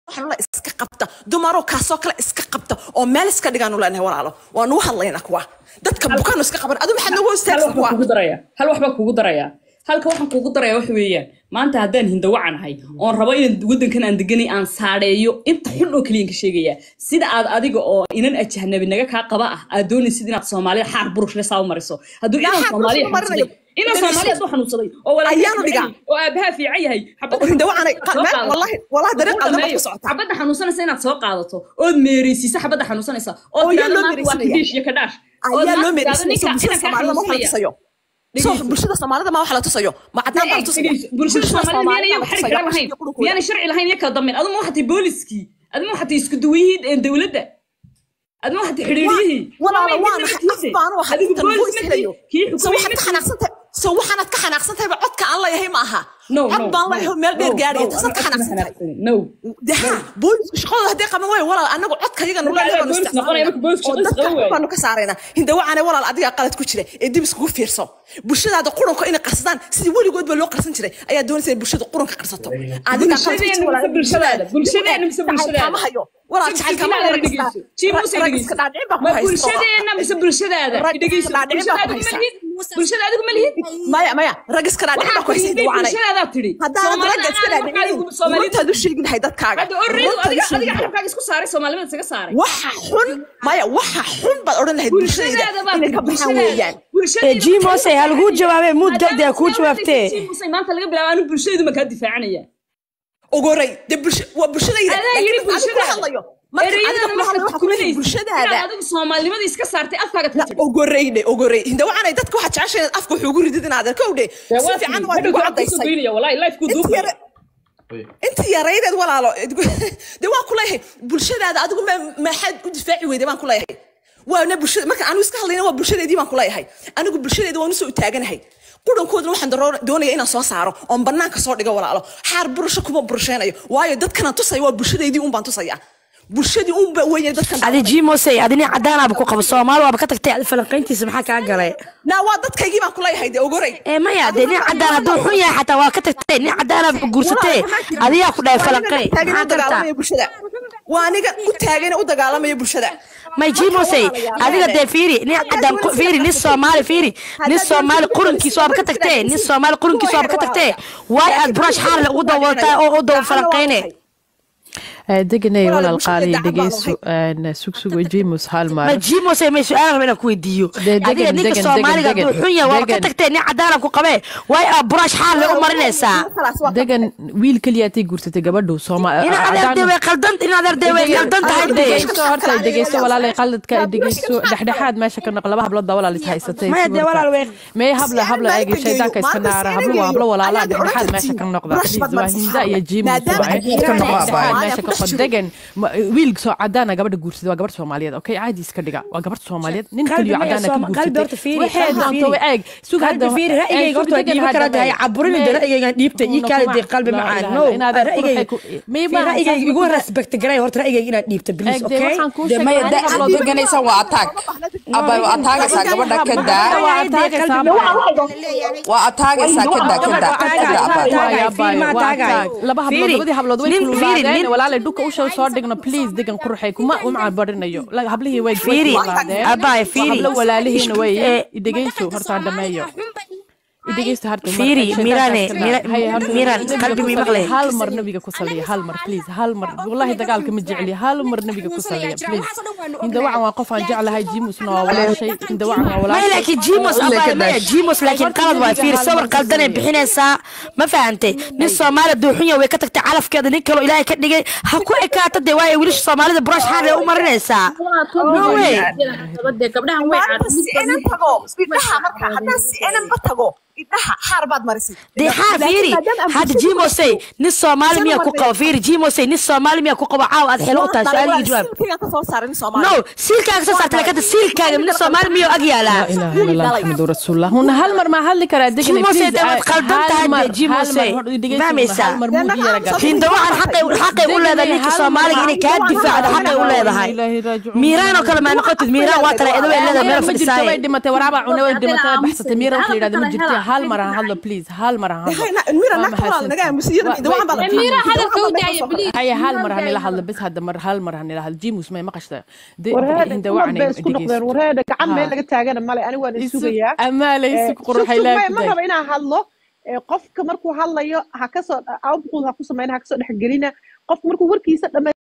waxaan la iska qabta dumaroo kaasoo kale iska qabta oo meel iska dhigaanu leenahay walaalo waanu u hadlaynaa kuwa dadka bukaanu iska qaban adu maxaad nagu hal istaagsan waxbaa kuwa kugu daraya hal waxbaa kugu daraya halka waxaan kugu daraya waxa weeyaan maanta haddaan hindawacanahay oon rabo inaan waddankan aan deganay aan saadeeyo inta xun oo keliyan ka sheegaya sida aad adiga oo inan ajahnabi naga kaa qaba ah aad doonaysid inaad soomaalida xaar burush le saa u mariso hadduu Yaa inaan xaar soomaaliya burush ma marinayo. xanuunsaday inaan soomaaliya hadduu xanuunsaday oo Ayaanu dhigaa. walaalkiis oo aabahaa fiican yahay xabadda hindawacanay soo meel qaadato. wallahi wallahi dariiq Ugu qaldan baad dambeeyo, ku socotaa xabadda xanuunsanaysa inaad soo qaadato ood meereysiisa xabadda xanuunsanaysa oo Oo yaa tiraahdo loo maanta waa meereysinaya. kadiish iyo kadhaash ood ayaa loo maanta tiraahdo meereysinaysa ninka bulshada inankaa soomaalida ma wax la xanuunsanaya tusayo so bulshada soomaalida ma wax la tusayo ma cadnaan baa la tusaya bulshada soomaalida miyaanay la xarig tusaya, kala lahayn iyo qulubkooda. miyaanay sharci lahayn iyo kala dambeyn aduma waxatay booliskii aduma waxatay isku duwayihii dowladda aduma waxatay xidhiiriyihii walaala waa maxay af baan u ahay adigu intan boolis voice helayo kii so waxaad ka xukumay xanaaqsantahay so waxaanaad ka xanaaqsantahayba codka aan leeyahay ma aha no cod baan leeyahay oo meel dheer gaaraya taasaad ka xanaaqsantahay no deha boolisku shaqadooda hadday qaban waayo walaal anagu codka yaga nula Marka leeyahay boolis noqonaya, marka boolisku oo shaqadiisa dadka qaban waayo. baanu ka saaraynaa hindawacane walaal adigaa qalad ku jira ee dib iskugu fiirso bulshadaada qurunka inay qarsadaan sidii weligoodba loo qarsan jiray ayaa doonaysa in bulshada qurunka qarsato adigaa qalad ku jira Bulshadeena walaal. mise bulshadaada? Bulshadeena mise Jacayl bulshadaada? kama hayo walaal jacayl kama hayo rag iska- rag iska dhaadhicin baa ku ma haysto. bulshadeena mise bulshadaada Rag dhegeyso iska dhaadhicin baa ku bulshada adigu haysta. ma lihid bulshada adigu ma lihid maya maya rag iska dhaadhicin baa ku haysta hindawacanay bulshadaada tidhi haddaan ragga iska dhaadhicin runtaad u sheegi lahay dadkaaga hadda already runtaad u adiga sheegi adiga lahay. xabkaaga isku saaray soomaalimada isaga saaray waxa xun maya waxa xun baad odhan lahayd bulshadayda bulshadaada baa inay ka baxaan weeyaan Eh, Jimose, ha laguu jawaabee, muud gabdhi ha kuu jawaabtee. maanta laga bilaabo anu bulshadaydu ma kaa difaacanaya ogoray de bulsha waa bulshadayda adaa laakiin yiri adiga kula bulshadaada hadlayo marka adiga ereyadana kula hadlayo markaad waxaa ku leeyahay kuminaysid bulshadaada inaad adigu soomaalinimada iska saartay afkaaga ka tidhi ogoreyne ogorey hindawacanay dadka waxaa jeceshay inaad afka wuxuu ugu ridid inaad arko udhe si fiican waad igu cadaysay inta yare inta yaraydeed walaalo de waan ku leeyahay bulshadaada adigu ma maxaad u difaaci weyday baan ku leeyahay waana bulshada marka anigu iska hadlayna waa bulshadeedii baan ku leeyahay anigu bulshadeeda waan usoo taaganahay qurankoodana waxaan daro- doonaya inaan soo saaro oon banaanka soo dhigo walaalo xaar burasho kuma burasheynayo waayo dadkana tusaya waa bulshadeedii un baan tusaya bulshadii unba weeye dadkan adi Jimose, adi nin cadaanaaba ku qabo Soomaali waaba ka tagtay adi falanqayntiisa maxaa kaa galay naa waa dadkaygii baan ku leeyahay de ogorey ee maya dee nin cadaan hadduu xun yahay xataa waa ka tagtay nin cadaanaaba guursatee adigaa ku dhahay falanqay maxaa gartaa bulshada waa aniga u taagana u dagaalamaya bulshada may Jimose, adiga dee fiiri nin cadaan ku- fiiri nin Soomaali fiiri nin Soomaali qurankiisa waaba ka tagtee nin Soomaali qurankiisa waaba ka tagtee waay aad brush xaar leh ugu dawataa oo u dawa falanqayne deganay Walaal, walaal bulshada qaaliya daacad baan dhegeyso sugsugo jimus hal ma mar Jimose may su'aal rabaa inaan ku weydiiyo Dee, degan, adiga ninka degan, Soomaaliga degan, hadduu xun yahay waaba ka degan. tagtee nin cadaana ku qabee waay aad brush xaar leh u marinaysaa degan wiil keliyaatay guursatay gabadhu in adeerde way qaldan in adeerde way qaldan tahay dee dhegeyso horta dhegeyso walaalay qaladka dhegeyso dhexdhexaad meesha ka noq laba hablood baa walaal is haysatay Maya, dee walaal way- mee habla habla eegi shaydaanka iska naara hablo waa hablo walaala dhexdhexaad meesha ka noqda please waa hinda iyo jimus waaye dhexdhexaad meesha ka qod degan ma- wiil soo cadaana gabadha guursaday waa gabadh soomaaliyeed okay caadi iska dhiga waa gabadh soomaaliyeed nin Qalbi kaliyo maya, cadaana ka Sooma- qalbi horta guursatay fiiri, waxay qalbi doonto fiiri. eeg sug qalbi fiiri ra'yigayga horta waa dhiibi karaa tahay caburin de ra'yigayga dhiibta ii kaali dee qalbi macaan no ra'yigayga ra'yigayga igu respect garay horta ra'yigayga inaad dhiibta please okay dee maya da aad deganaysan waa ataag aba waa ataagaysaa gabadha ka daa waa ataagaysaa ka daa ka daa ka daa aba laba hablood labadii hablood way kululaadeen walaalay dhulka usha soo dhigno please degan quruxay kuma uma barinayo hablihii way Fiiri, abaay, fiiri. hablo walaalihiina way Eh, idhegeyso horta aan dhameeyo idhegeysto harta Fiiri, Mirane, Mira- Miran, qalbi mii maqlay. hal mar nabiga ku saliya hal mar please hal mar wallahi dagaalka ma jecli hal mar nabiga ku saliya please inda wacan waa qof aan jeclahay jimusna waa walaashay inda wacan waa maya walaashay laakiin jimos abaa maya jimos laakiin qalad waa fiiri sawir qaldanay bixinaysaa ma fahantay nin soomaali duuxunya way ka tagtay calafkeeda nin kaloo ilaahay ka dhigay ha ku ekaato dee waayo wiilasha soomaalida brush xaar u marinaysaa no way maanta si enan tago idhaha marka haddaan si enanba tago idhaha xaar baad marisay dee xaa fiiri hadda jimosey nin soomaali miyaa ku qabo fiiri jimosey nin soomaali miyaa ku qabo caaw aad xelo u tahay su-aaliga jawaab silkigan kasoo saaray nin soomaali no siilkaaga soo saartay lakata siilkaaga nin soomaali miyuu ag yaalaa لا اله الا الله محمد رسول الله هنا هل مر ما هل كرا دقني جيموسي ده متقلدن تهدي جيموسي. فاهميسا؟ هل مر مو ديارة قال hinda waxaan xaqay xaqay u leedahay ninka soomaaliga inay kaa difaacdo xaqay u leedahay miiraan oo kale maa noqotid miiraan waa tala eedo way leedahay meel ما جرت way fadhisaaye dhimatay waraaba cunay way dhimatay baxsatay miira waxa yiraahdo ma jirtay hal mar aan hadlo please hal mar aan hadlo mira naagta walaal naga aamusiyada midwaan baa la mira hadalka u daaya please haya hal mar hanila hadlo bes hadda mar hal mar hanila hadlo jimus may maqashta warheeda hinda kumad wacanay bay isku noqdeen warheeda gacan meel laga taagana male ani waan isugayaa amaalay isug quruxay ma raba inaan hadlo qofka markuu hadlayo ha kasoo output ha ku samayna ha kasoo dhexgelina qofka markuu warkiisa dhama